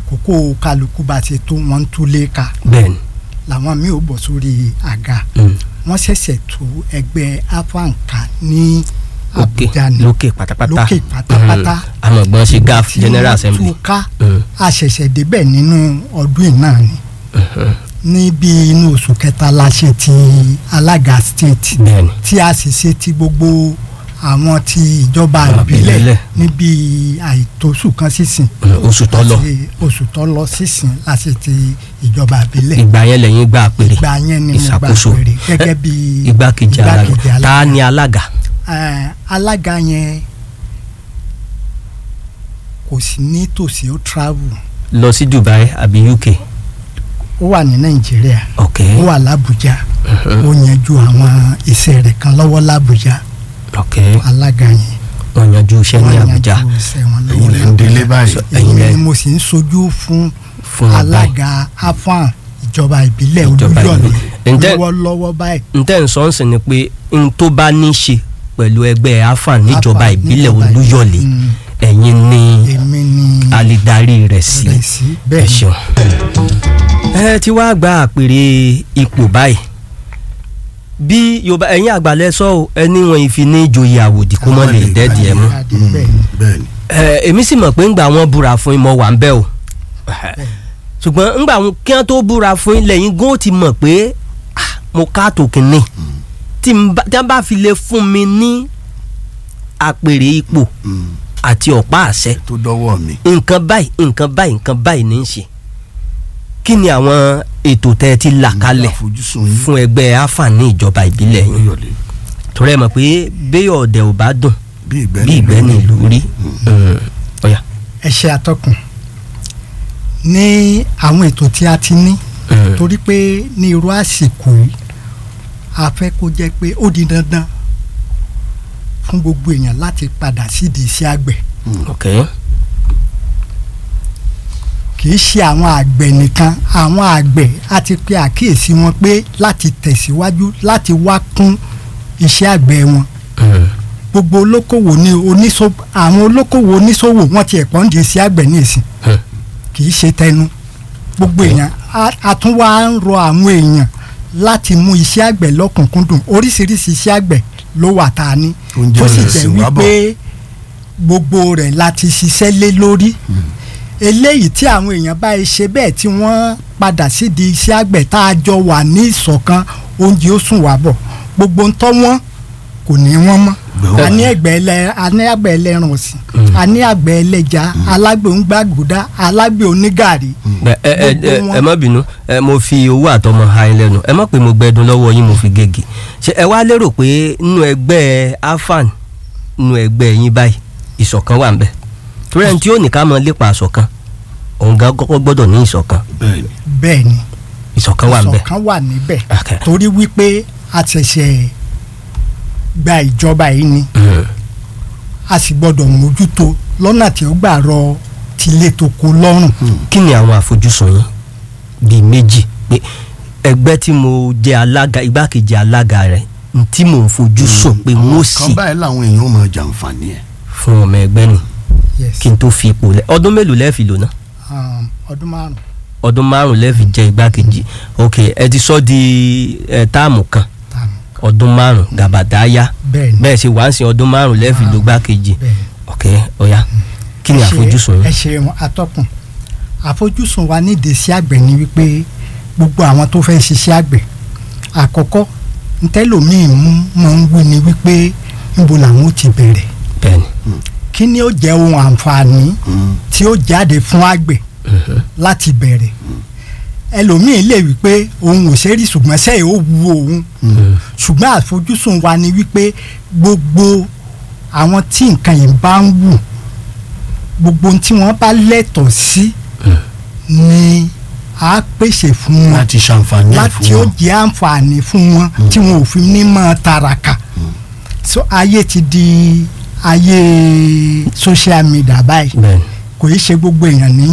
àkókò kálukú bá ti tó wọ́n ń túlé ká bẹ́ẹ̀ ni làwọn míì ò bọ̀ sórí àga Mm. wọ́n ṣẹ̀ṣẹ̀ tú ẹgbẹ́ afanka ní òkè Àbújá ni lókè pátápátá lókè pátápátá Mm. àmọ̀gbọ́n ṣe gaf tí general wọ́n assembly tú ká Mm. a ṣẹ̀ṣẹ̀ débẹ̀ nínú ọdún yìí náà ni Mhm. ní bí inú oṣù kẹta la ṣe ti alága state bẹ́ẹ̀ ni tí a sì ṣe ti gbogbo àwọn ti ìjọba Àwọn ìbílẹ̀ ìbílẹ̀. níbi àìtóṣù kan sísìn Mm, oṣù tó lọ Láti oṣù tó lọ sísìn la ṣe ti ìjọba ìbílẹ̀ ìgbà yẹn lẹ́yìn gbà péré ìgbà yẹn ni mo gbà ìṣàkóso. péré gẹ́gẹ́ bí igbákejì alága ta ni alága Eh, alága yẹn kò sí nítòsí ó travel lọ sí Dubai àbí UK ó wà ní Nàìjíríà ok ó wà l'Àbújá ó yanjú àwọn iṣẹ́ rẹ̀ kan lọ́wọ́ l'Àbújá ok alága yẹn wọ́n yanjú iṣẹ́ ní wọ́n Àbújá yanjú iṣẹ́ wọn ẹ̀yin lè lọ́wọ́ ń délé báyìí. ẹ̀yin èyí lẹ ni mo sì ń sojú fún fún wọn báyìí alága afan ìjọba ìbílẹ̀ Ìjọba Olúyọ̀lé ìbílẹ̀. Ǹjẹ́- lọ́wọ́lọ́wọ́ báyìí ntẹ́ ń sọ ń sìn ni pé n tó bá ní í ṣe pẹ̀lú ẹgbẹ́ afan níjọba AFAN ìbílẹ̀ níjọba Olúyọ̀lé Mm, ẹ̀yin ni èmi ni alidarí rẹ̀ sí rẹ̀ sí ẹ bẹ́ẹ̀ ni. ṣeun. ẹ ti wá gba àpèrè ipò báyìí bí yorùbá ẹ̀yin àgbàlẹ̀ sọ ọ́ ẹni wọn ìfi ní ìjòyè àwòdì kó mọ̀ lè dẹ́ẹ̀dì ẹ̀ mú. Adé, bẹ́ẹ̀ ni. bẹ́ẹ̀ ni ẹ èmi sì mọ̀ pé ńgbà wọn búra fún yín mo wà ń bẹ̀ o ṣùgbọ́n ńgbà wọn kí wọ́n tó búra fún yín lẹ́yìn gún ti mọ̀ pé ah, mo ká tòkìnnì tí n bá- tí wọ́n bá fi lè fún mi ní àpèrè ipò Mm. àti ọ̀pá àṣẹ tó dọ́wọ́ mi. nǹkan báyìí nǹkan báyìí nǹkan báyìí ní í ṣe kí ni àwọn ètò tẹ́ ẹ ti là kalẹ̀ àfojúsùn yín fún ẹgbẹ́ àǹfààní ìjọba ìbílẹ̀ yín Olúyọ̀lé torí ẹ mọ̀ pé béèyàn ọ̀dẹ̀ ò bá dùn bí ìgbẹ́ bí ìgbẹ́ ní ìlú rí ọ̀yà. ẹ ṣe atọ́kùn ní àwọn ètò tí a ti ní torí pé ní irú àsìkò yìí a fẹ́ kó jẹ́ pé ó di dandan fún gbogbo èèyàn láti padà sídìí iṣẹ́ àgbẹ̀ ok kì í ṣe àwọn àgbẹ̀ nìkan àwọn àgbẹ̀ a ti pe àkíyèsí wọn pé láti tẹ̀síwájú láti wá kún iṣẹ́ àgbẹ̀ wọn gbogbo olókòwò ní oníṣòwò àwọn olókòwò oníṣòwò wọn ti ẹ̀pọ̀ ń di iṣẹ́ àgbẹ̀ ní ìsìn Hmm. kì í ṣe tẹnu gbogbo èèyàn a- a tún wá ń rọ àwọn èèyàn láti mú iṣẹ́ àgbẹ̀ lọ́kùnkúndùn oríṣiríṣi iṣẹ́ àgbẹ̀ ló wà tá a ní Oúnjẹ tó sì rẹ̀ jẹ́ sì wá bọ̀. wípé gbogbo rẹ̀ láti ṣiṣẹ́ lé lórí eléyìí tí àwọn èèyàn bá ṣe bẹ́ẹ̀ tí wọ́n padà sídìí iṣẹ́ àgbẹ̀ tá a jọ wà ní ìṣọ̀kan oúnjẹ ó sùn wá bọ̀ gbogbo ń tọ́ wọ́n kò ní wọ́n mọ́ Gbẹ̀wò. a ní ẹgbẹ́ ẹlẹ́ a ní àgbẹ̀ ẹlẹ́ran ọ̀sìn a ní àgbẹ̀ ẹlẹ́ja alágbè onígbàgùdá alágbè onígàrí ẹ ẹ ẹ Gbogbo ẹ wọn. ẹ má bínú ẹ mo fi owó àtọmọ ha ẹ lẹ́nu ẹ má pé mo gbẹdun lọ́wọ́ yín mo fi gègé ṣe ẹ wá lérò pé nínú ẹgbẹ́ afan nínú ẹgbẹ́ yín báyìí ìṣọ̀kan wà ń bẹ torí ẹni tí ó ní ká mọ lépa àṣọ̀kan òun gan kọ́kọ́ gbọ́dọ̀ ní ìṣọ̀kan bẹ́ẹ̀ ni bẹ́ẹ̀ ni ìṣọ̀kan wà ń bẹ. ìṣọ̀kan wà níbẹ̀ Okay. torí wípé a ṣẹ̀ṣẹ̀ gba ìjọba yìí ni Mm. a sì gbọ́dọ̀ mójútó lọ́nà tí ó gbà rọ tilé tó kó lọ́rùn kí ni àwọn àfojúsùn yín bíi méjì pé ẹgbẹ́ tí mo jẹ́ alága igbákejì alága rẹ̀ n tí mò ń fojú sùn pé n ó sì kan báyìí làwọn èèyàn ó máa jàǹfààní ẹ̀ fún ọmọ ẹgbẹ́ ni yes kí n tó fi ipò lẹ ọdún mélòó lẹ́ẹ̀fì lò náà um, ọdún márùn ọdún márùn lẹ́ẹ̀fì jẹ́ igbákejì ok ẹ ti sọ di ẹ táàmù kan tààmù ọdún márùn gàbàdà yá bẹ́ẹ̀ ni bẹ́ẹ̀ ṣe wá ń sin ọdún márùn lẹ́ẹ̀fì lò igbákejì bẹ́ẹ̀ ni. ok ọ̀ya kí ni Ẹ ṣe- àfojúsùn ẹ yín ṣe atọ́kùn àfojúsùn wa nídìí sí àgbẹ̀ ni wípé gbogbo àwọn tó fẹ́ ṣiṣẹ́ àgbẹ̀ àkọ́kọ́ ntẹ́lòmíì mú máa ń wí ni wípé níbo làwọn ó ti bẹ̀rẹ̀ bẹ́ẹ̀ ni kí ni ó jẹ́ ohun àǹfààní Mm. tí ó jáde fún àgbẹ̀ Mhm. láti bẹ̀rẹ̀ ẹlòmíì lè wí pé òun ò ṣe rí ṣùgbọ́n sẹ́yìn ó wu òun ṣùgbọ́n àfojúsùn wa ni wípé gbogbo àwọn tí nǹkan yìí bá ń wù gbogbo ohun tí wọ́n bá lẹ́tọ̀ọ́ sí ni a pèsè fún wọn láti ṣàǹfààní ẹ̀ láti fún ó wọn jẹ́ àǹfààní fún wọn tí wọn ò fi ní mọ́ tàràkà so ayé ti di ayé social media báyìí bẹ́ẹ̀ ni kò í ṣe gbogbo èèyàn ní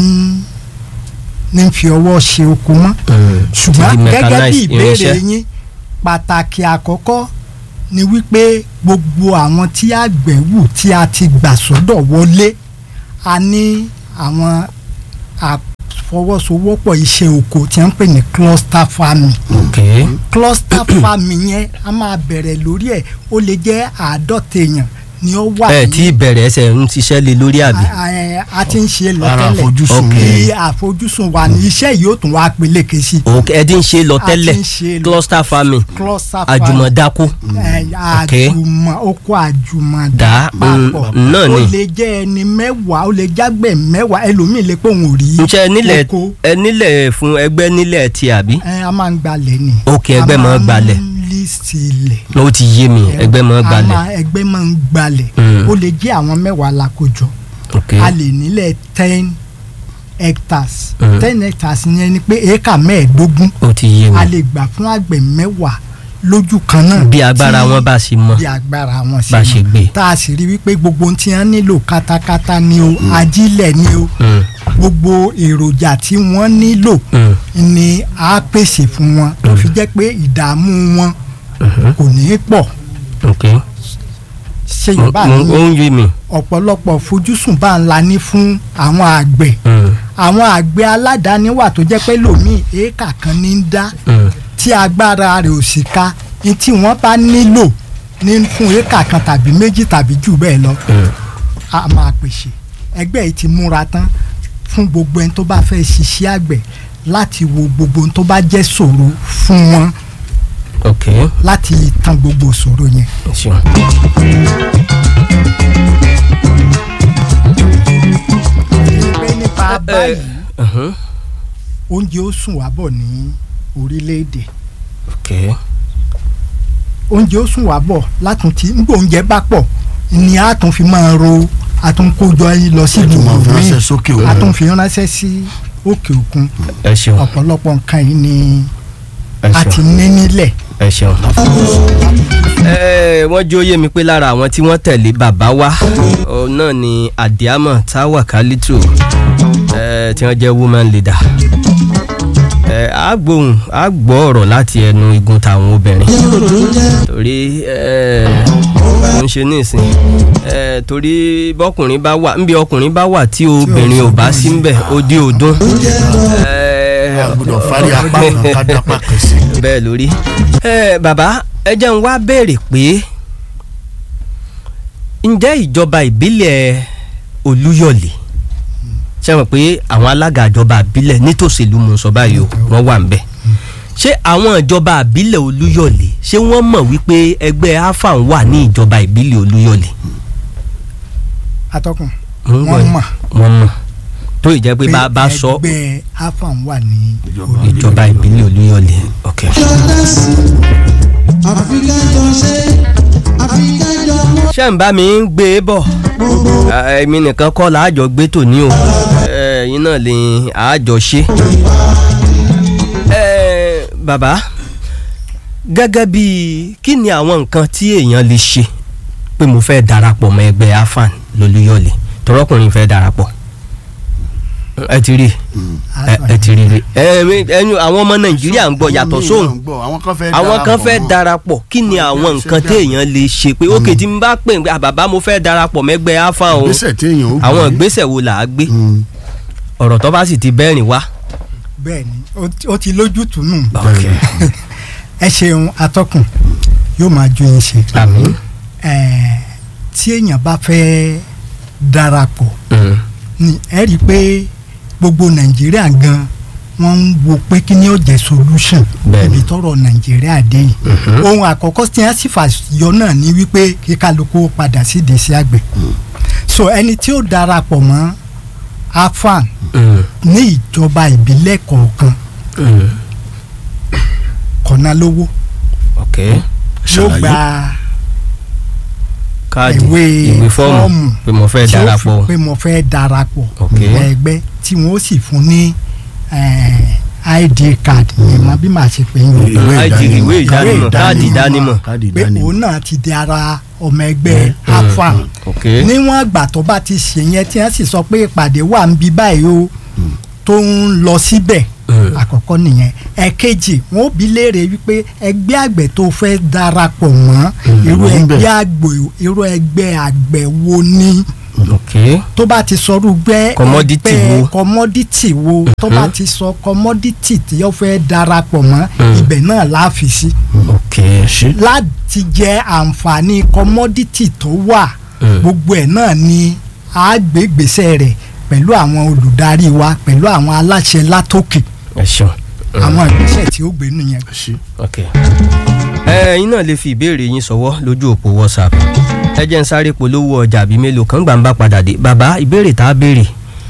ní fi ọwọ́ ṣe oko mọ́ Mm. ṣùgbọ́n Ti di gẹ́gẹ́ bí mechanized ìbéèrè irinṣẹ́. yín pàtàkì àkọ́kọ́ ni wípé gbogbo àwọn tí àgbẹ̀ wù tí a ti gbà sọ́dọ̀ wọlé a ní àwọn ìfọwọ́sowọ́pọ̀ iṣẹ́ oko tí wọ́n ń pè ní cluster farming ok cluster farming yẹn a máa bẹ̀rẹ̀ lórí ẹ̀ ó lè jẹ́ àádọ́ta èèyàn ni ó wà ẹ tí ìbẹ̀rẹ̀ ẹsẹ̀ ń ṣiṣẹ́ lé lórí àbí a- a- a ti ń ṣe lọ Ara tẹ́lẹ̀ àfojúsùn Ok. bí àfojúsùn wa ní iṣẹ́ yìí ó tún wá peléke sí ok ẹ ti ń ṣe lọ A ti tẹ́lẹ̀ ń ṣe lọ. cluster farming cluster farming àjùmọ̀dákú ẹ, Ok. àjùmọ̀ oko àjùmọ̀dá Dá, papọ̀ mm, náà ni. ó lè jẹ́ ẹni mẹ́wàá ó lè jágbẹ̀ mẹ́wàá ẹlòmíì lè pé òun ò rí ǹṣe nílẹ̀ oko ẹ nílẹ̀ fún ẹgbẹ́ nílẹ̀ ti àbí ẹ, a máa ń gbalẹ̀ ni Ok, ẹgbẹ́ máa ń gbalẹ̀. lísì ilẹ̀ ó ti yé mi ẹgbẹ́ mọ́ a gbalẹ̀ máa- ẹgbẹ́ máa ń gbalẹ̀ Mm. ó lè jẹ́ àwọn mẹ́wàá lákòjọ ok a lè nílẹ̀ ten hectares Mm. ten hectares yẹn ni pé éékà mẹ́ẹ̀ẹ́dógún ó ti yé mi a lè gbà fún àgbẹ̀ mẹ́wàá lójú kan náà bí agbára tí- wọn bá ṣe mọ bí agbára wọn bá ṣe mọ. gbé tá a sì rí wípé gbogbo ohun tí wọ́n nílò kátákátá ni o ajílẹ̀ ni o Mm, gbogbo èròjà tí wọ́n nílò mm, ni a pèsè fún wọn tó fi jẹ́ pé ìdààmú wọn mhm, kò ní í pọ̀ ok ṣe Mo- yorùbá mo- ní ó ń yé mi ọ̀pọ̀lọpọ̀ fojúsùn bá ń la ní fún àwọn àgbẹ̀ Mm, àwọn àgbẹ̀ aládàáni wà tó jẹ́ pé lòmíì éékà kan ní í dá mm, tí agbára rẹ̀ ò sì ká ní tí wọ́n bá nílò ní fún éékà kan tàbí méjì tàbí jù bẹ́ẹ̀ lọ mm. a máa pèsè ẹgbẹ́ yìí ti múra tán fún gbogbo ẹni tó bá fẹ́ ṣiṣẹ́ àgbẹ̀ láti wo gbogbo ohun tó bá jẹ́ ṣòro fún wọn ok láti tán gbogbo ṣòro yẹn. ṣeun. pé nípa báyìí Mhm, oúnjẹ ó sùn wá bọ̀ ní orílẹ̀-èdè ok oúnjẹ ó sùn wá bọ̀ látún tí nígbà oúnjẹ bá pọ̀ ni a tún fi máa ro a tún kójọ yín lọ sí Ẹ tún máa fi ìlú ránṣẹ́ míì sókè a òkun. tún fi ránṣẹ́ sí òkè òkun ẹ ṣeun ọ̀pọ̀lọpọ̀ nǹkan yìí ni ẹ a ti ṣeun ní nílẹ̀ ẹ ṣeun. ẹ wọ́n jó yé mi pé lára àwọn tí wọ́n tẹ̀lé bàbá wa òun náà ni adiama tawa kalitu ẹ tí wọ́n jẹ́ woman leader ẹ á gbóhùn á gbọ́ ọ̀rọ̀ láti ẹnu igun tàwọn obìnrin torí ẹ mo ń ṣe nísìn ẹ torí bọ́kùnrin bá wà nbí ọkùnrin bá wà tí obìnrin ò bá sí ńbẹ̀ ó dé ọdún ẹ a gbọ́dọ̀ fárí apá kan ká dápá kan sí. bẹ́ẹ̀ lórí. ẹ bàbá ẹ jẹ́ n wá béèrè pé ǹjẹ́ ìjọba ìbílẹ̀ Olúyọ̀lé ṣe mọ̀ pé àwọn alága ìjọba ìbílẹ̀ nítòsílù mú sọ báyìí o wọ́n wà ń bẹ̀ ṣé àwọn ìjọba ìbílẹ̀ Olúyọ̀lé ṣé wọ́n mọ̀ wípé ẹgbẹ́ afan wà ní ìjọba ìbílẹ̀ Olúyọ̀lé atọ́kùn Mo ń gbọ́ wọ́n yín. mọ̀ wọ́n mọ̀ tó ìjẹ́ pé bá a bá sọ ẹgbẹ́ afam wà ní Ìjọba orí ìjọba ìbílẹ̀ Olúyọ̀lé ok ṣé ń bá mi ń gbé e bọ̀ èmi nìkan kọ́ làájọ gbé tòní o ẹ̀yin náà lè àájọ ṣe. Eh, bàbá gẹ́gẹ́ bí kí ni àwọn nǹkan tí èèyàn lè ṣe pé mo fẹ́ darapọ̀ mọ́ ẹgbẹ́ afan lolúyọ̀lé tọrọkùnrin fẹ́ darapọ̀ ẹ ti rí ẹ ẹ ti rí rí ẹ mi- ẹnu àwọn ọmọ nàìjíríà ń gbọ́ yàtọ̀ sóhun àwọn kan fẹ́ àwọn kan fẹ́ mọ́. darapọ̀ kí ni Wọ́n àwọn fẹ́ nǹkan ṣe téèyàn lè ṣe pé ókè tí n bá pè pé àbàbá mo fẹ́ darapọ̀ mẹ́gbẹ́ afa o ìgbésẹ̀ téèyàn ó gbé. àwọn ìgbésẹ̀ wo là á gbé Mm. ọ̀rọ̀ tó bá sì ti bẹ́ẹ̀rìn wá. bẹ́ẹ̀ ni ó ti- ó ti lójútùú nù Ok. ẹ ṣeun atọ́kùn yóò máa ju yín ṣe àmín. Ẹ̀ẹ́, tí èèyàn bá fẹ́ darapọ̀ Mm. ni ẹ rí i pé gbogbo nàìjíríà gan wọ́n ń wo pé kí ni ó jẹ́ solution Bẹ́ẹ̀ni. ibi tọ́rọ̀ nàìjíríà dé yìí Mhm. ohun àkọ́kọ́ tí wọ́n sì fàyọ náà ni wípé kí kálukú padà sí ìdèsí àgbẹ̀ so ẹni tí ó darapọ̀ mọ́ afan Mm. ní ìjọba ìbílẹ̀ kọ̀ọ̀kan Mm. kọ̀nà lówó ok yóò Ṣàlàyé. gba káàdì ìwé ìwé fọ́ọ̀mù fọ́ọ̀mù pé mo fẹ́ tí ó darapọ̀ fi pé mo fẹ́ darapọ̀ Ok. mọ́ ẹgbẹ́ tí wọ́n sì fún ní eh, id card yẹn mọ bí màá ṣe pè é yín Ìwé ID ìwé ìdánimọ̀. ìdánimọ̀ káàdì ìdánimọ̀ káàdì pé ìdánimọ̀. òun náà ti di ara ọmọ ẹgbẹ́ afa ok níwọ̀n àgbà tó bá ti ṣe yẹn tí wọ́n sì sọ pé ìpàdé wà ń bí báyìí o tó ń lọ síbẹ̀ Mm. àkọ́kọ́ nìyẹn ẹ̀kejì wọn ò bí léèrè wípé ẹgbẹ́ àgbẹ̀ tó fẹ́ darapọ̀ mọ́ irú ló ń bẹ̀. ẹgbẹ́ àgbẹ̀ irú ẹgbẹ́ àgbẹ̀ wo ni ok ok tó bá ti sọrú gbẹ́ Commodity ẹgbẹ́ wo? commodity wo tó bá ti sọ commodity tí ó fẹ́ darapọ̀ mọ́ Mm. ibẹ̀ náà la fi sí ok ṣe láti jẹ àǹfààní commodity tó wà Mm. gbogbo ẹ̀ náà ni a gbé gbèsè rẹ̀ pẹ̀lú àwọn olùdarí wa pẹ̀lú àwọn aláṣẹ látòkè ẹ ṣeun àwọn ìgbésẹ̀ tí ó gbé nìyẹn. ṣe ok ẹ ẹ̀yin náà lè fi ìbéèrè yín ṣọwọ́ lójú òpó whatsapp ẹ jẹ́ ń sáré polówó ọjà àbí mélòó kan gbà ń bá padà dé bàbá ìbéèrè tá a béèrè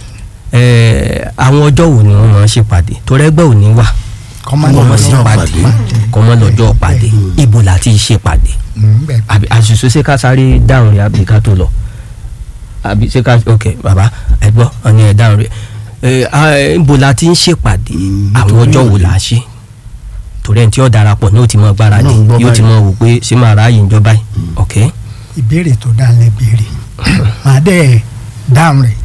ẹ àwọn ọjọ́ wo ni wọ́n máa ń ṣèpàdé torí ẹgbẹ́ ò ní wà kọ́mọ́ wọ́n máa lọ́jọ́ ṣèpàdé pàdé. kọ́mọ́ lọ́jọ́ pàdé ibo la ti ṣèpàdé àbí àṣìṣe ṣé ká sáré dáhùn rẹ̀ àbí ká tó lọ àbí ṣé ká ok bàbá ẹ gbọ́ ọ̀ni ẹ̀ dáhùn rẹ̀ ẹ à, ibo la ti ń ṣèpàdé Mm, àwọn nítorí ọjọ́ wo òde. la ṣe torí ẹni tí ó darapọ̀ ní ó ti mọ gbáradì Náà ń gbọ́ yóò ti báyìí. mọ wò pé ṣé máa ráàyè ń jọ báyìí ok ìbéèrè tó dá lẹ béèrè màá dẹ̀ dáhùn rẹ̀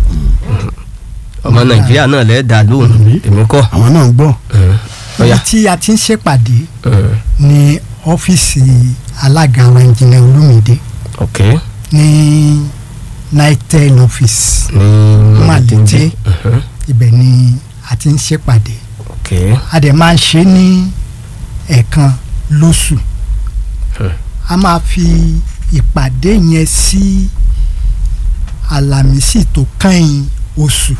ọmọ nàìjíríà náà lẹ́ẹ̀ dá lóhùn Mhm. èmi kọ́ àwọn náà ń gbọ́ Mm, ibi ọ̀yà tí a ti ń ṣèpàdé Mm, ní ọ́fíìsì alága wa ìjìnlẹ̀ olúmídé ok ní nitel office ní Màlété. Mhm, ibẹ̀ ni a ti ń ṣèpàdé ok a dẹ̀ máa ń ṣe ní ẹ̀ẹ̀kan lóṣù Hmm. a máa fi ìpàdé yẹn sí àlàmísì tó kẹ́yìn oṣù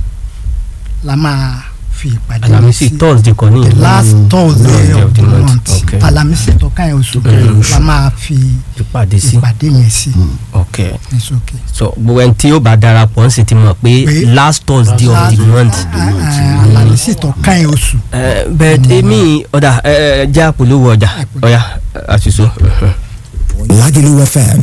la máa fi ìpàdé yẹn alamisi sí thursday kọ́ ní the ìlú last Thursday Thursday of the month Okay. àlàmísì tó kẹ́yìn oṣù Hmm. la máa fi ìpàdé sí ìpàdé yẹn sí ok ní sókè. so gbogbo ẹni tí ó bá darapọ̀ ń sì ti mọ̀ pé Pé last thursday of the month àlàmísì tó kẹ́yìn oṣù Eh, but èmi ọ̀dà ẹ, ẹ, já polówó ọjà ọ̀yà àṣìṣe. Lagelu FM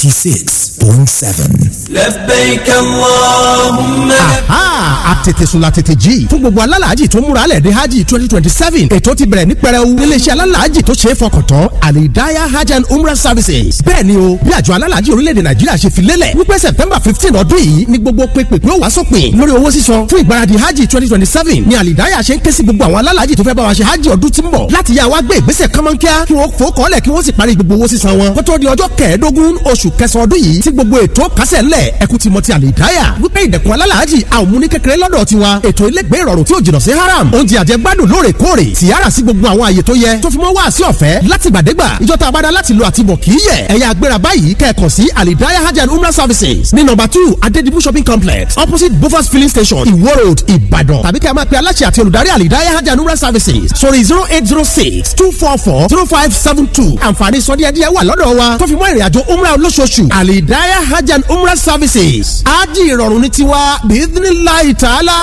96.7. لبيك اللهم aha àtètèsùn la tètè jí fún gbogbo alálàájì tó múra lẹ̀ dé hajj twenty twenty seven ètò ti bẹ̀rẹ̀ ní pẹrẹu níléeṣẹ́ alálàájì tó ṣe é fọkàn tán alidaya hajj and umrah services bẹ́ẹ̀ ni o bí àjọ alálàájì orílẹ̀-èdè nàìjíríà ṣe fi lélẹ̀ wípé september fifteen ọdún yìí ni gbogbo pépèpé ó wá sópin lórí owó sísan fún ìgbáradì hajj twenty twenty seven ni alidaya ṣe ń ké sí gbogbo àwọn alálàájì tó fẹ́ bá wa ṣe hajj ọdún tí ń bọ̀ láti yá wa gbé ìgbésẹ̀ kánmọ́nkíá kí wọ́n fò kọ́lẹ̀ kí wọ́n sì parí gbogbo owó sísan wọn kó tó di ọjọ́ kẹẹ̀ẹ́dógún oṣù kẹsàn-án ọdún yìí tí gbogbo ètò kásẹ̀ ńlẹ̀ ẹkú ti mọ ti àlìdáyà wípé ìdẹ̀kùn alálàájì a ò mú ní kékeré lọ́dọ̀ tiwa ètò ilégbé ìrọ̀rùn tí ò jìnnà sí haram oúnjẹ àjẹgbádùn lóòrèkóòrè tìyára sí gbogbo àwọn àyè tó yẹ tó fi mọ́ wá sí ọ̀fẹ́ láti gbàdégbà ìjọ tá a bá dá láti lo àtibọ̀ kì í yẹ ẹ̀yà agbéra báyìí kẹ́ẹ̀kọ̀ sí àlìdáyà hajj and umrah services ní nọ́mbà two adedibu shopping complex opposite bofas filling station iwo road ìbàdàn tàbí kẹ́ ẹ máa pe aláṣẹ àti olùdarí àlìdáyà hajj and umrah services sórí zero eight zero six two four four zero five seven two àǹfààní sọdíẹ̀díẹ̀ wà lọ́dọ̀ wa tó fi mọ́ ìrìnàjò umrah olóṣooṣù àlìdáyà hajj and umrah services ájì ìrọ̀rùn ní tiwa bíídínláì tààlà.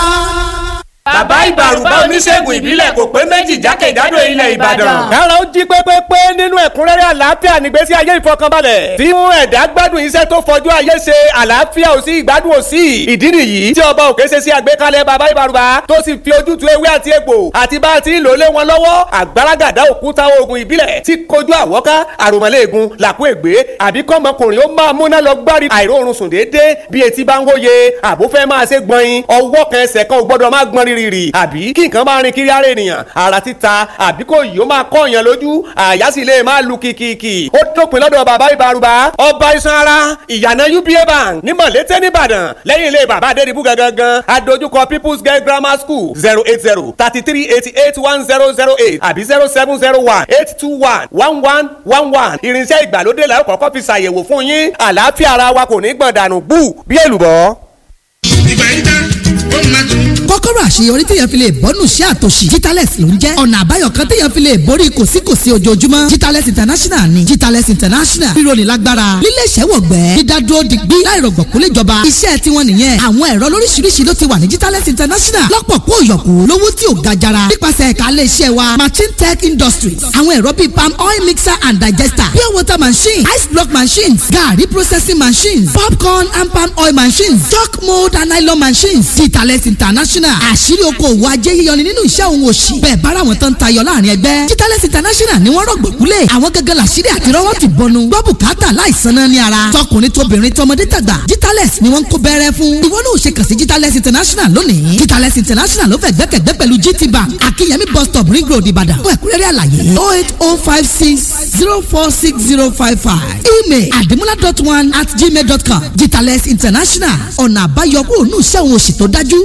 bàbá ìbàrùbá oníṣègùn ìbílẹ̀ kò pé méjì jákèjádò ilẹ̀ ìbàdàn. kára ó jí pépépé nínú ẹ̀kúnrẹ́rẹ́ àlàáfíà nígbésí ayé ìfọkànbalẹ̀ tí mú ẹ̀dá gbádùn iṣẹ́ tó fojú ayé ṣe àlàáfíà ò sí ìgbádùn ò sí ìdí nìyí tí ọba òkè ṣe sí àgbékalẹ̀ bàbá ìbàrùbá tó sì fi ojútùú ewé àti egbò àti bá a ti ń lò lé wọn lọ́wọ́ àgbàràgàdá òkúta oògùn ìbílẹ̀ tí kojú àwọ́ká àròmọ́lẹ́ẹ̀gùn làkú ègbé àbí kọ́mọkùnrin ó máa múná lọ gbárí àìróorun sùn déédéé bí etí bá ń wóye àbúfẹ́ máa ṣe gbọ̀nyin ọwọ́ kan ẹsẹ̀ kan ò gbọ́dọ̀ máa gbọ́n rírì àbí kí nǹkan máa rin kiri ara ènìyàn ara títa àbí kò yìí ó máa kọ́ èèyàn lójú àyà sì lè máa lu kìkìkì ó dópin lọ́dọ̀ bàbá ìbárùbá ọba iṣan ara ìyànà uba bank ní mọ̀lété nìbàdàn lẹ́yìn ilé bàbá adédìbú gangan adójúkọ people's girl grammar school zero eight zero thirty three eighty eight one zero zero eight àbí zero seven zero one eight two one one one one one irinṣẹ́ ìgbàlódé la ó kọ́kọ́ fi ṣàyẹ̀wò fún yín àlàáfíà ara wa kò ní gbọ̀n dànù bú bí èlùbọ́. ìgbà yìí tán ó máa tún. kọ́kọ́rọ́ àṣeyọrí téèyàn fi lè bọ́nù sí àtòṣì Jitales ló ń jẹ́ ọ̀nà àbáyọ kan téèyàn fi lè borí kòsíkòsí ojoojúmọ́ Jitales international ni Jitales international ríro ní lágbára lílé ìṣẹ́wọ̀gbẹ́ dídádúró digbí láìrọ̀gbọ̀ kó lè jọba iṣẹ́ tiwọn nìyẹn àwọn ẹ̀rọ lóríṣiríṣi ló ti wà ní Jitales international lọ́pọ̀ kó yọ̀kù lówó tí ò ga jara nípasẹ̀ ẹ̀ka ilé iṣẹ́ wa machine tech industries àwọn ẹ̀rọ bíi palm oil mixer and digester pure water machine ice block machines garri processing machines popcorn and palm oil machines chalk mold and nylon machines Jitales international international àṣírí okòwò ajé yíyọni nínú iṣẹ́ òun òṣì bẹ́ẹ̀ bára wọn tán tayọ láàrin ẹgbẹ́ Jitales international ni wọ́n rọ̀gbọ̀kúlẹ̀ àwọn gangan làṣírí àti rọ́wọ́ ti bọnu gbọ́ bùkátà láìsan náà ní ara tọkùnrin tóbìnrin tọmọdé tàgbà Jitales ni wọ́n ń kó bẹ́rẹ́ fún ìwọ náà ò ṣe kàn sí Jitales international lónìí Jitales international ló fẹ́ gbẹ́kẹ̀gbẹ́ pẹ̀lú GT bank akínyẹmí bus stop ring road ìbàdàn fún ẹ̀kúnrẹ́rẹ́ àlàyé oh eight oh five six zero four six zero five five email adimula dot one at gmail dot com Jitales international ọ̀nà àbáyọ kúrò ní iṣẹ́ òun òṣì tó dájú.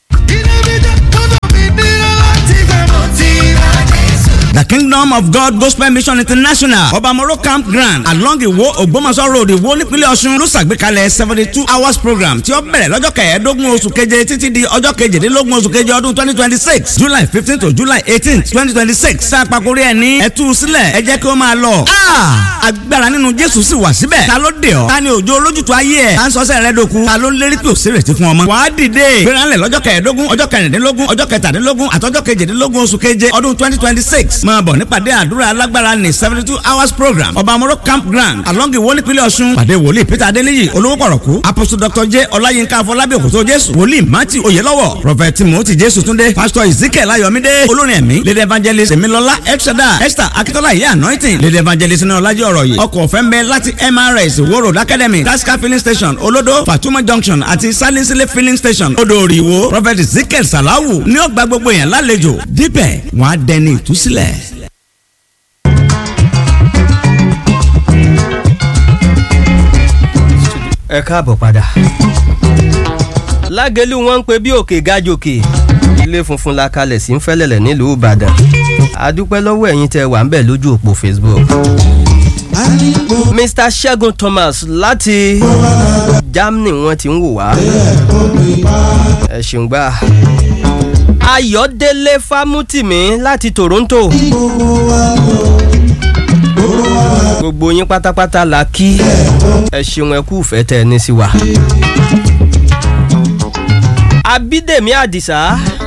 The Kingdom of God Gospel Mission International Obamoro Campground along Iwo Ogbomoso Road Iwo nípínlẹ̀ Ọ̀ṣun ló ṣàgbékalẹ̀ seventy two hours program tí ó bẹ̀rẹ̀ lọ́jọ́ kẹẹ̀ẹ́dógún oṣù keje títí di ọjọ́ kejìdínlógún oṣù keje ọdún twenty twenty six July fifteen to July eighteen twenty twenty six tá a pàkórí ẹ̀ ní ẹ̀tú sílẹ̀ ẹ jẹ́ kí ó máa lọ. agbára nínú Jésù sì wà síbẹ̀ ta ló dé ọ ta ni òjò olójútu ayé ẹ̀ ta ń sọ́sẹ̀ rẹ dòkun ta ló ń lérí pé òsèrè ti fún ọmọ. wàá dìde gbéranlẹ̀ lọ́jọ́ kẹẹ̀ẹ́dógún ọjọ́ kẹrìndínlógún ọjọ́ kẹtàdínlógún àtọ́jọ́ kejìdínlógún oṣù keje ọdún twenty twenty six máa bọ̀ nípàdé àdúrà alágbára ní seventy two hours program ọba amoro campground along iwo nípínlẹ̀ ọ̀ṣun pàdé wòlíì peter adéníyì olówó pọ̀rọ̀kú apostle dr j ọláyínká afọlábí òkòtó jésù wòlíì matthew oyelọ́wọ̀ prophet timothy jésù túndé pastor ezekiel ayọ̀mídé olórin ẹ̀mí lady evangelist emilọlá elshada esther akitola iye anointing lady evangelist ní ọlájí ọ̀rọ̀ yìí ọkọ̀ ọ̀fẹ́ ń bẹ láti mrs wo road academy tasca filling station olodo fatuma junction àti salinsile filling station odò òrìwó prophet ezekiel salawu ní ọgbà gbogbo yẹn lálejò dípẹ̀ wọ́n á dẹni ìtúsílẹ̀. ẹ káàbọ̀ padà. lágẹ̀lú wọn ń pe bí òkè gájòkè ilé funfun la kalẹ̀ sí ń fẹ́lẹ̀lẹ̀ nílùú ìbàdàn àdúpẹ́ lọ́wọ́ ẹ̀yin tẹ́ wà ń bẹ̀ lójú òpó facebook. mr segun thomas láti germany wọ́n ti ń wò wá ẹ ṣeun gbà. ayọ̀délé fámútìmí láti toronto gbogbo yín pátápátá la kí ẹ ṣeun ẹ kú ìfẹ́ tẹ ẹ ní sí wa. abídèmí àdìsá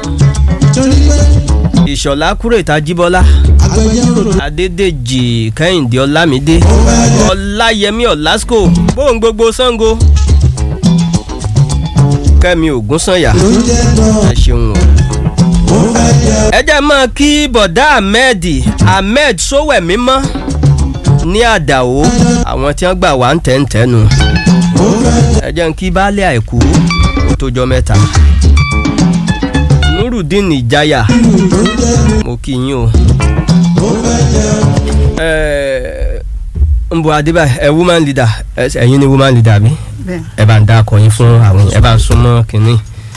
ìṣọ̀lá kúrètà jíbọ́lá adédèjì kẹ́hìndé ọlámídé ọláyẹmí ọ̀làsíkò bóun gbogbo sango kẹ́mi ògúnsànyà ẹ ṣeun o ẹ jẹ́ mọ́ kí bọ̀dá ahmed ahmed sówẹ̀mí mọ́ ní àdàó àwọn tí wọ́n gbà wá ń tẹ́ǹtẹ́nu ẹ jẹ́ ń kí baálé àìkú ó tójọ́ mẹ́ta nurudeen ìjayà mo kí yín o ń bọ adébá ẹ woman leader ẹ̀yin ni woman leader mi ẹ bá ń dá akọyin fún àwọn ẹ bá ń súnmọ́ kínní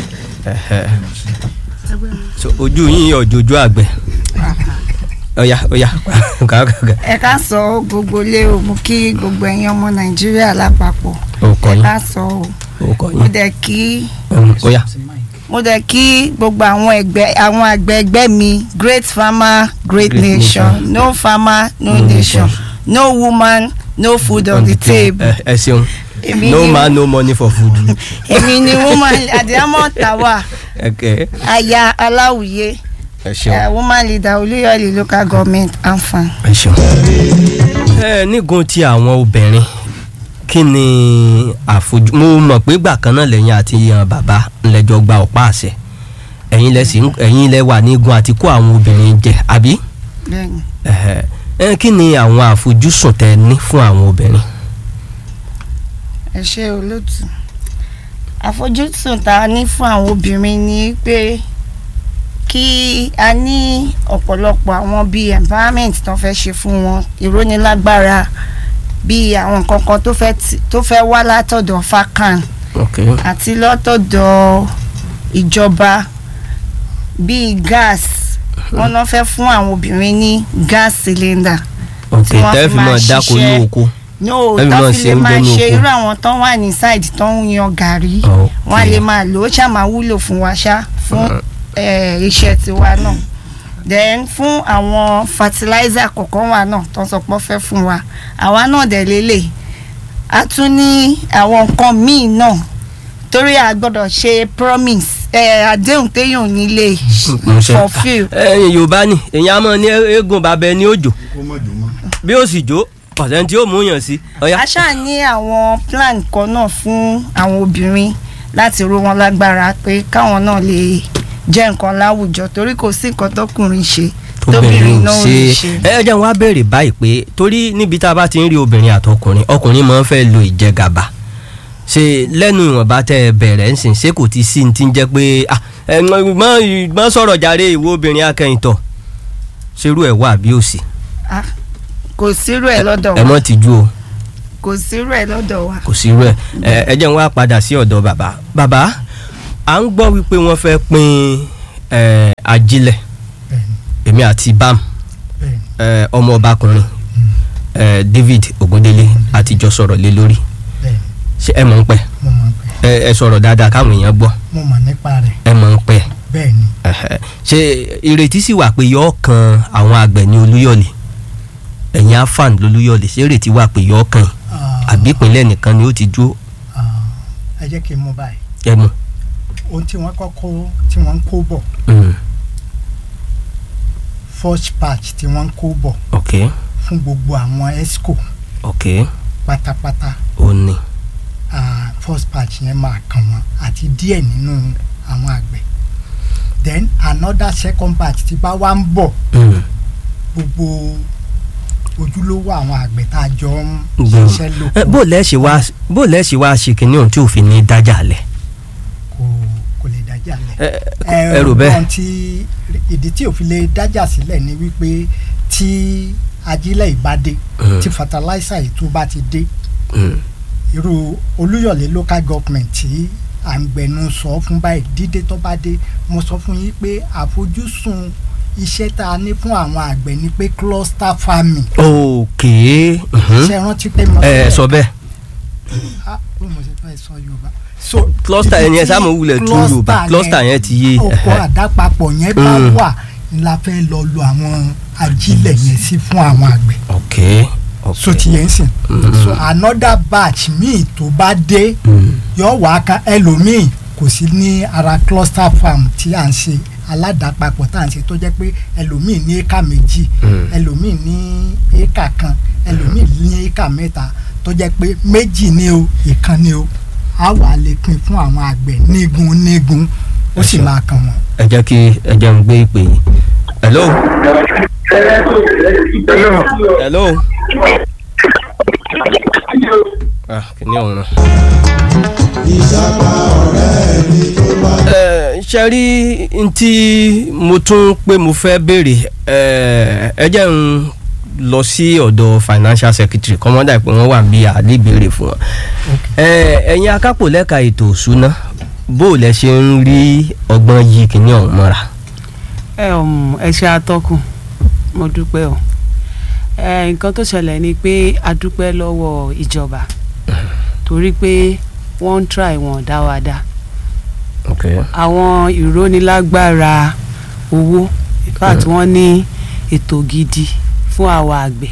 ojú yín ọ̀jọ̀jọ̀ àgbẹ̀ ọ̀yà ọ̀yà ẹ ká sọ gbogbo lé o mo kí gbogbo ẹ̀yin ọmọ nàìjíríà lápapọ̀ ẹ ká sọ o mo dẹ̀ kí mo dẹ̀ kí gbogbo àwọn ẹgbẹ́ àwọn àgbẹ̀ ẹgbẹ́ mi great farmer great, great nation. nation no farmer no mm, nation no woman no food on, on the table. ẹ ṣeun no man no money for food. èmi ni woman adiamọ tawa aya aláwùyé ẹ ṣeun uh, woman leader olúyọ̀lé local government anfan. ẹ ṣeun. ẹ nígun ti àwọn obìnrin kí ni àfojú mo mọ̀ pé gbà kan náà lẹ́yìn àti yan bàbá ńlẹ́jọ́ gba ọ̀pá àṣẹ ẹ̀yin lẹ sì ẹ̀yin lẹ wà nígun àti kó àwọn obìnrin jẹ àbí. bẹ́ẹ̀ni. ẹ kí ni àwọn àfojúsùn tẹ ní fún àwọn obìnrin. ẹ ṣe olóòtú àfojúsùn tá a ní fún àwọn obìnrin ni pé kí a ní ọ̀pọ̀lọpọ̀ àwọn bíi environment tó fẹ́ ṣe fún wọn ìrónilágbára bíi àwọn nǹkan kan tó fẹ́ wá látọ̀dọ̀ fakan okay. àti látọ̀dọ̀ ìjọba bíi gas wọn náà fẹ́ fún àwọn obìnrin ní gas cylinder. ok tẹ́ fi máa dáko ní oko no tó fi lè máa ṣe irú àwọn tó wà ní side tó ń yan gàrí wọn á lè máa lò ó ṣáà máa wúlò fún wa ṣá fún iṣẹ́ tiwa náà then fún àwọn fertilizer kọ̀ọ̀kan wa náà tó ń sọ pé fẹ́ fún wa àwa náà dẹ̀ lélẹ̀ a tún ní àwọn nǹkan míì náà torí a gbọ́dọ̀ ṣe promise àdéhùn téèyàn nílé fulfill. ẹyin yorùbá ni èyàn á mọ ní eégún bàbá ẹni òjò bí ó sì jó ọ̀sẹ̀ tí ó mú yàn sí. a ṣáà ní àwọn plan kan náà fún àwọn obìnrin láti ró wọn lágbára pé káwọn náà lè jẹ́ nǹkan láwùjọ torí kò sí nǹkan tọkùnrin ṣe tóbìnrin náà ò ṣe lè ṣe. ẹ jẹ́ wọn á béèrè báyìí pé torí níbi tá a bá ti ń rí obìnrin àtọkùnrin ọkùnrin máa ń fẹ́ lo ìjẹgàba ṣe lẹ́nu ìwọ̀nba tẹ́ ẹ bẹ̀rẹ̀ ń sìn ṣé kò ti sí ní ti ń jẹ́ pé ah, ẹ mọ mọ sọ̀rọ̀ jàre ìwọ obìnrin akẹ́yìntọ̀ ṣerú ẹ̀ wà bí ó sì Ah, kò sírú ẹ̀ lọ́dọ̀ ẹ wa mọ́ tìjú o kò sírú ẹ̀ lọ́dọ̀ wa. kò sírú ẹ̀ ẹ ẹ jẹ́ wọn á padà sí ọ̀dọ̀ bàbá bàbá à ń gbọ́ wípé wọ́n fẹ́ pín ẹ, ajílẹ̀ èmi àti bam ẹ, ọmọ ọbakùnrin ẹ, David Ogundele àtijọ́ sọ̀rọ̀ lé lórí ṣé ẹ mọ̀ ń pẹ́ mo mọ̀ pé ẹ ẹ sọ̀rọ̀ dáadáa káwọn èèyàn gbọ́ mo mọ̀ nípa rẹ̀ ẹ mọ̀ ń pẹ́ bẹ́ẹ̀ ni ẹhẹ. ṣé ìrètí sì wà pé yọ̀ọ́ kan àwọn àgbẹ̀ ní Olúyọ̀lé ẹ̀yìn afan lolúyọ̀lé ṣé ìrètí wà pé yọ̀ọ́ kan àbí ìpínlẹ̀ nìkan ni ó ti dúró ẹ jẹ́ kí n mú báyìí ẹ mọ̀. ohun tí wọ́n kọ́kọ́ tí wọ́n ń kó bọ̀ Mm. first batch tí wọ́n ń kó bọ̀ ok fún gbogbo àwọn esco ok pátápátá ó ní ah, first batch yẹn máa kàn wọ́n àti díẹ̀ nínú àwọn àgbẹ̀ then another second batch tí bá wá ń bọ̀ Mm. gbogbo ojúlówó àwọn àgbẹ̀ tá a jọ ń Gbọ́n. ṣiṣẹ́ lóko Ẹ, bó lẹ́ẹ̀ṣẹ̀ wá bó lẹ́ẹ̀ṣẹ̀ wá ṣe kínní ohun tí ò fi ní dájà lẹ̀ kò lè dájà lẹ̀. Ẹ, ẹ rò bẹ́ẹ̀. ohun tí ìdí tí òfin lè dájà sílẹ̀ ni wípé tí ajílẹ̀ ìbádé Mm. tí fertilizer ètò bá ti dé Mm. irú olúyọ̀lé local government tí à ń gbẹnu sọ fún báyìí dídé tó bá dé mo sọ fún yín pé àfojúsùn iṣẹ́ tá a ní fún àwọn àgbẹ̀ ni pé cluster farming. ok mhm. ṣe rántí pé mo ẹ sọ bẹ́ẹ̀ ah bí mo ṣe fẹ́ sọ yorùbá. so cluster ibi yẹn tí sáà mo wulẹ̀ tú yorùbá cluster yẹn ti yé oko ẹhẹ. àdápapọ̀ yẹn bá Mm. wà la fẹ́ lọ lo àwọn ajílẹ̀ yẹn sí fún àwọn àgbẹ̀ ok ok so ti yẹn sìn Mm. so another batch míì tó bá dé yóò wá kan ẹlòmíì kò sí ní ara cluster farm tí à ń ṣe aládàápapọ̀ tá à ń ṣe tó jẹ́ pé ẹlòmíì ní éka méjì Mm. ẹlòmíì ní éka kan ẹlòmíì ní éka mẹ́ta tó jẹ́ pé méjì ni o ìkan ni o á wà lè pín fún àwọn àgbẹ̀ nígun nígun ó sì máa kàn wọ́n. ẹ jẹ́ kí ẹ jẹ́ n gbé ìpè yìí hello hello ah kìíní ọ̀run. ẹ ṣe rí n tí mo tún pé mo fẹ́ béèrè ẹ ẹ jẹ́ n lọ sí ọ̀dọ̀ financial secretary kọ́mọ́dà pé wọ́n wà bí àlébèrè fún wọn. ẹ ẹ̀yin akápò lẹ́ka ètò òṣùná bó o lẹ ṣe ń rí ọgbọ́n yìí kìíní ọ̀hún mọ́ra. ẹ um, ẹ ṣe atọ́kùn mo dúpẹ́ o ẹ nǹkan tó ṣẹlẹ̀ ni pé a dúpẹ́ lọ́wọ́ ìjọba torí pé wọ́n ń try wọn dá wa dá okay. àwọn ìrónilágbára owó in fact wọ́n ní ètò gidi fún àwa àgbẹ̀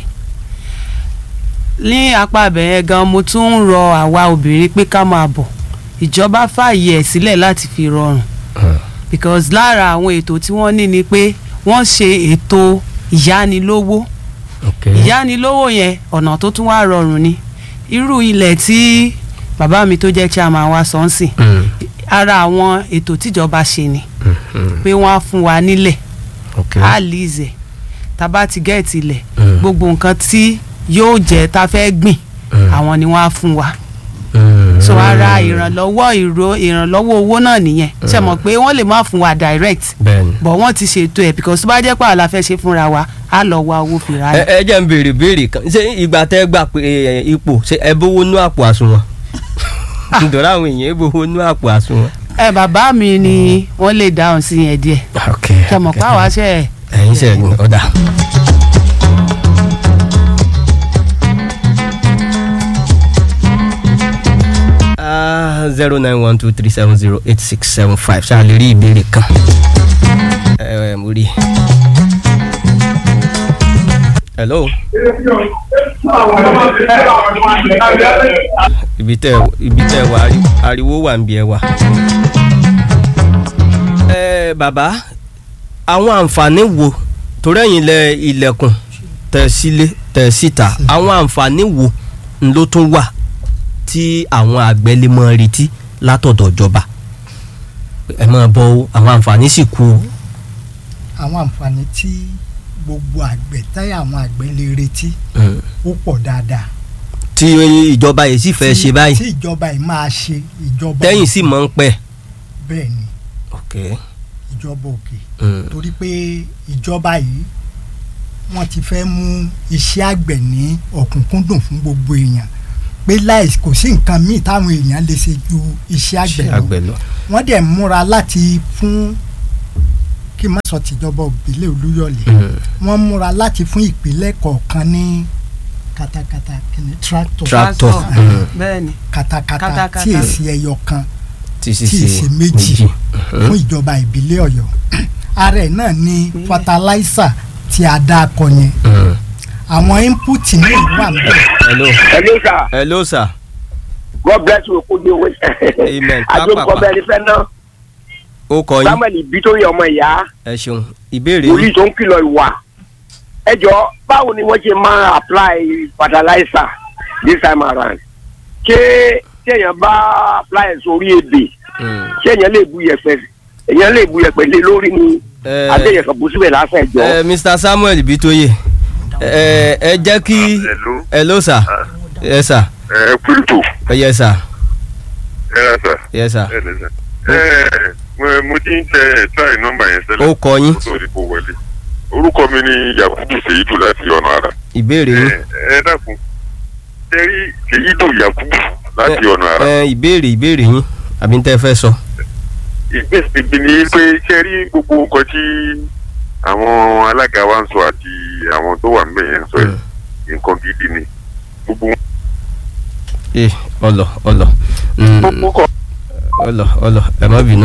ní apá abẹ̀yẹn gan mo tún ń rọ àwa obìnrin pé ká máa bọ̀ ìjọba fààyè ẹ̀ sílẹ̀ láti fi rọrùn because lára àwọn ètò tí wọ́n ní ni pé wọ́n ṣe ètò ìyánilówó ìyánilówó yẹn ọ̀nà tó tún wá rọrùn ni irú ilẹ̀ tí bàbá mi tó jẹ́ chairman wa sọ ń sìn ara àwọn ètò tíjọba ṣe ni pé wọ́n á fún wa nílẹ̀ á lízẹ̀ tá a bá ti gẹ́ẹ̀tì ilẹ̀ gbogbo nǹkan tí yóò jẹ́ tá a fẹ́ gbìn àwọn ni wọ́n á fún wa so ara ìrànlọ́wọ́ ìró ìrànlọ́wọ́ owó náà nìyẹn ṣe mọ̀ pé wọ́n lè má fún wa direct bẹ́ẹ̀ni. but wọ́n ti ṣètò ẹ̀ because tó bá jẹ́ pé àlà fẹ́ ṣe fúnra wa á lọ wá owó fi ra ẹ ẹ jẹ́ n béèrè béèrè kan ṣé ìgbà tẹ́ gbà pé ẹ, ipò ṣé ẹ bówó nú àpò àsùnwọ̀n nítorí àwọn èèyàn ẹ bówó nú àpò àsùnwọ̀n. ẹ bàbá mi ni wọ́n lè dáhùn sí yẹn díẹ̀ ṣe mọ̀ pé àwa ṣe ẹ̀ ẹ̀yin ṣe ẹ̀yin ọ̀dà. zero nine one two three seven zero eight six seven five ṣáà lè rí ìbéèrè kan. ẹ ẹ mo rí i. hello. ibi tẹ ibi tẹ wà ari- ariwo wà ń bí ẹ wà. ẹ bàbá àwọn àǹfààní wo torí ẹ̀yin lẹ ilẹ̀kùn tẹ̀ sílé tẹ̀ síta àwọn àǹfààní wo ń ló tún wà tí àwọn àgbẹ̀ lè mọ retí látọ̀dọ̀ ìjọba ẹ máa bọ́ o àwọn àǹfààní sì kú o. àwọn àǹfààní tí gbogbo àgbẹ̀ táyà àwọn àgbẹ̀ lè retí Mm. ó pọ̀ dáadáa. tí ìjọba yìí sì fẹ́ Tí- ṣe báyìí tí ìjọba yìí máa ṣe ìjọba tẹ́yìn sì mọ̀ ń pẹ́. bẹ́ẹ̀ ni ok ìjọba òkè Mm. torí pé ìjọba yìí wọ́n ti fẹ́ mú iṣẹ́ àgbẹ̀ ní ọ̀kúnkúndùn fún gbogbo èèyàn pé láì kò sí nǹkan míì táwọn èèyàn lè ṣe ju iṣẹ́ àgbẹ̀ lọ àgbẹ̀ lọ. wọ́n dẹ̀ múra láti fún kí n má sọ tìjọba òbílẹ̀ olúyọ̀lé Mm. wọ́n múra láti fún ìpínlẹ̀ kọ̀ọ̀kan ní katakata kìíní tractor Tractor, Ah, mm. bẹ́ẹ̀ni katakata Katakata. tí èsì ẹyọ kan tí sì tí ṣe èsì méjì fún ìjọba ìbílẹ̀ ọ̀yọ́ ara ẹ̀ náà ni fertilizer tí a dá akọ yẹn Mm. àwọn input náà wà níbẹ̀ hello hello sir hello sir god bless you kó dé wẹ. Amen. àjọkọ Pápápá. bẹ́ẹ̀ ni fẹ́ ná ó kọ yín samuel ibi tó yẹ ọmọ ìyá ẹ ṣeun ìbéèrè wòlíì yín tó ń kìlọ̀ ìwà ẹ jọ báwo ni wọ́n ṣe máa apply fertilizer this time around ṣé téèyàn bá apply ẹ̀ sórí ebè Mm. ṣé èèyàn lè bu yẹ̀pẹ̀ èèyàn lè bu yẹ̀pẹ̀ lé lórí ni Eh, adéyẹ̀ kan bù síbẹ̀ lásán ẹ̀jọ́. ẹ mr samuel bitoye ẹ ẹ jẹ́ kí hello sir yes sir ẹ kúrìtò yes sir ẹ rà sà yes sir ẹ lè sà ẹ mo- mo ti ń tẹ ẹ tíráì nọ́mbà yẹn sẹlẹ Ó kọ yín. kó tó di kó wọlé orúkọ mi ni yakubu seyidu láti ọ̀nà ara ìbéèrè yín ẹ ẹ dákun tẹ́rí seyidu yakubu láti ọ̀nà ara ẹ ìbéèrè ìbéèrè yín àbí n tẹ́ fẹ́ sọ. ìgbésẹ̀ mi ni pé tẹ́rí gbogbo nǹkan tí àwọn alága wa ń sọ àti àwọn tó wà níbẹ̀ yẹn ń sọ yìí nǹkan gidi ni gbogbo ẹ ọlọ ọlọ Mm, ọlọ ọlọ ẹ má bínú.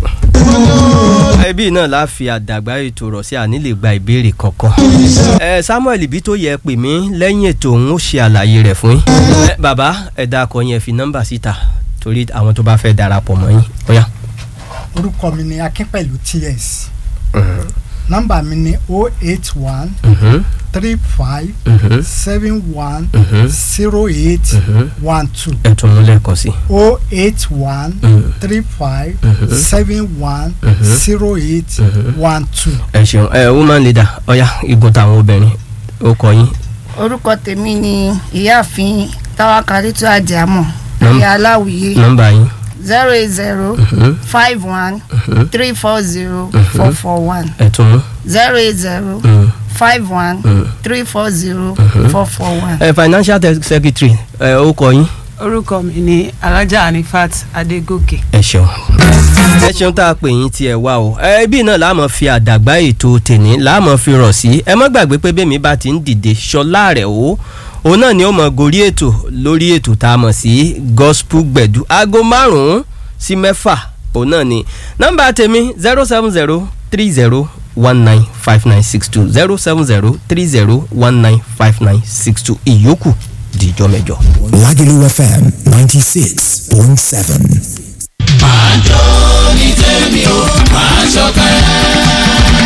ẹbí náà la fi àdàgbà ètò rọ̀ sí àní lè gba ìbéèrè kankan. ẹ samuel ibi tó yẹ pè mí lẹ́yìn ètò òun ó ṣe àlàyé rẹ̀ fún yín. ẹ bàbá ẹ dákọ yẹn fi nọ́mbà síta torí àwọn tó bá fẹ́ darapọ̀ mọ́ yín. ó yá. orúkọ mi ni akínpẹ̀lú ts nọ́mbà mi ni o eight one Mhm. three five Mhm. seven one Mhm. zero eight Mhm. one two ẹ tún mú lẹ́ẹ̀kan sí. o eight one Mhm. three five Mhm. seven one Mhm. zero eight Mhm. one two. ẹ ṣeun ẹ woman leader ọ̀yá igun táwọn obìnrin ó kọ yín. orúkọ tèmi ni ìyáàfin táwákàlítù àjàmọ Nọ́m- ìyá aláwìyé nọ́mbà yín. zero eight zero Mhm. five one Mhm. three four zero Mhm. four four one ẹ tún mú. zero eight zero Mhm. five one Mhm. three four zero Mhm. four four one. ẹ financial te- secretary ẹ ó kọ yín. orúkọ mi ni alájà anifat adégòkè. ẹ ṣeun. ẹ ṣeun tá a pè yín tí ẹ wá o ẹ ibi náà láàmú fi àdàgbà ètò tèní láàmú fi rọ̀ sí ẹ má gbàgbé pé bẹ́ẹ̀ mi bá ti ń dìde ṣọlá rẹ̀ o òun náà ni ó mọ gorí ètò lórí ètò tá a mọ̀ sí gospel gbẹ̀dú aago márùn-ún sí mẹ́fà òun náà ni nọ́mbà tèmi zero seven zero three zero one nine five nine six two zero seven zero three zero one nine five nine six two ìyókù dìjọ́ mẹ́jọ. Lagelu FM 96.7. máa jó ní tèmi o máa ṣọ̀kẹ́.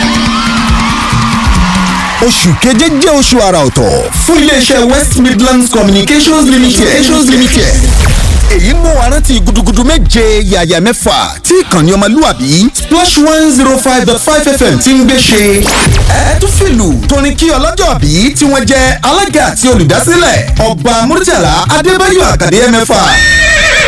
oṣù keje jẹ́ oṣù àrà ọ̀tọ̀ fún iléeṣẹ́ west midlands communications limited. communications limited. èyí mú wa rántí gudugudu méje yàyà mẹ́fà tí ìkànnì ọmọlúwàbí splash one zero five dot five fm ti ń gbé ṣe. ẹ tún fìlù torin kí ọlọ́jọ́ bí tí wọ́n jẹ́ alága àti olùdásílẹ̀ ọba murtala adébáyọ̀ àkàdé mẹ́fà